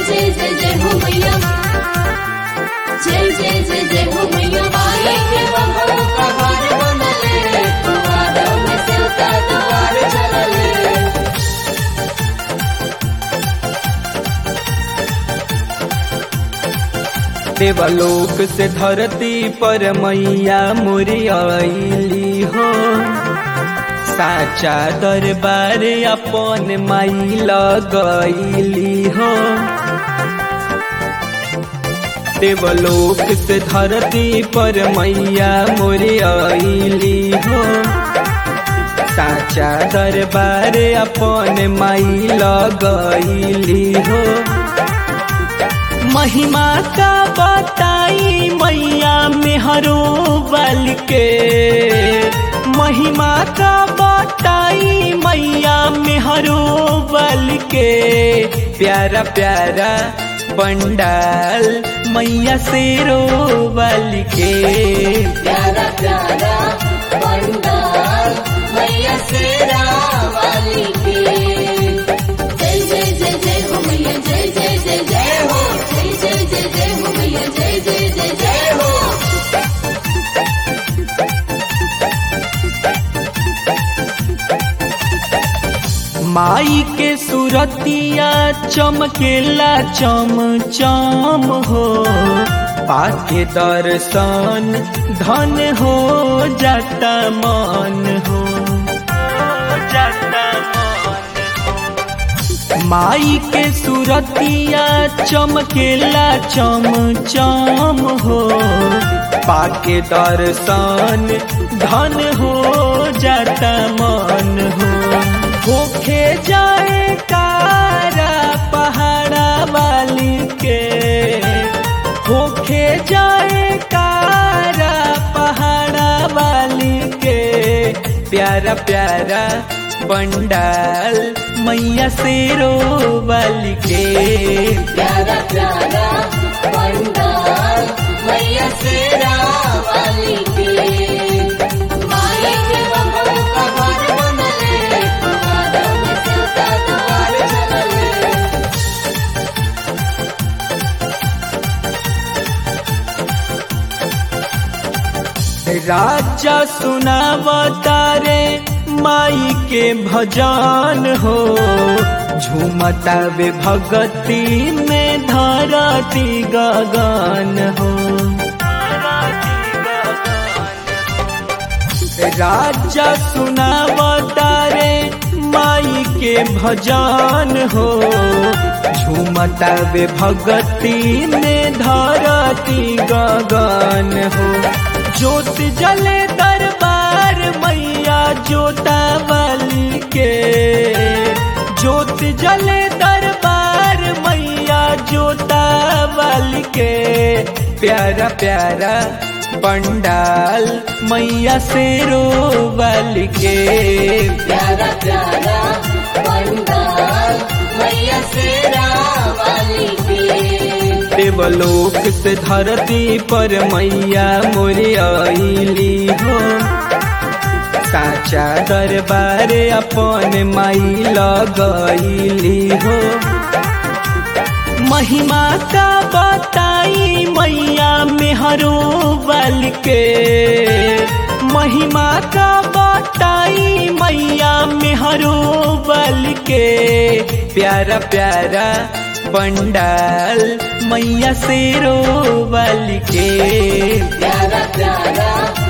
जय जय जय हो मैया जय जय जय जय हो मैया माई के बंधन का हार बनले तुम्हारा में सिलका द्वार चलले देवलोक से धरती पर मैया मुरियाली हो साचा दरबार अपन माई लगैली हो देवलोक से धरती पर मैया मुरियाली हो साचा दरबार अपन माई लगैली हो महिमा का बताई मैया मेहरो बल के महिमा का बताई मैया मेहरो बल के प्यारा प्यारा पंडाल मैया शेरो बल के प्यारा प्यारा पंडाल मैया शेरा वाली के जय जय जय जय हो मैया जय जय जय जय हो जय जय जय जय हो मैया जय जय जय जय हो माई के सुरतिया चमकेला चम चम हो पाके दर्शन धन हो जाता मन हो जाता माई के सुरतिया चमकेला चम चम हो पाके दर्शन धन हो जाता मन हो होखे जाए कारा पहाड़ा वाली के होखे जाए कारा पहाड़ा वाली के प्यारा प्यारा पंडाल मैया शेरो वाली के प्यारा प्यारा पंडाल मैया शेरा वाली के माई के बंधन का हार बनले तुम्हारा में सिलका द्वार चलले राजा सुनावता रे माई के भजन हो झूमता वे भगती में धरती गगन हो राजा सुनावता रे माई के भजन हो झूमता वे भगती में धरती गगन हो ज्योत जले दरबार मैया जोता वाली के ज्योत जले दरबार मैया जोता वाली के प्यारा प्यारा पंडाल मैया शेरो वाली के प्यारा प्यारा पंडाल मैया शेरा वाली के देवलोक से धरती पर मैया मोरियाली हो साचा दरबार अपन माई लगैली हो महिमा का बताई मैया मेहरो बल के महिमा का बताई मैया मेहरो बल के प्यारा प्यारा पंडाल मैया शेरो बल के प्यारा प्यारा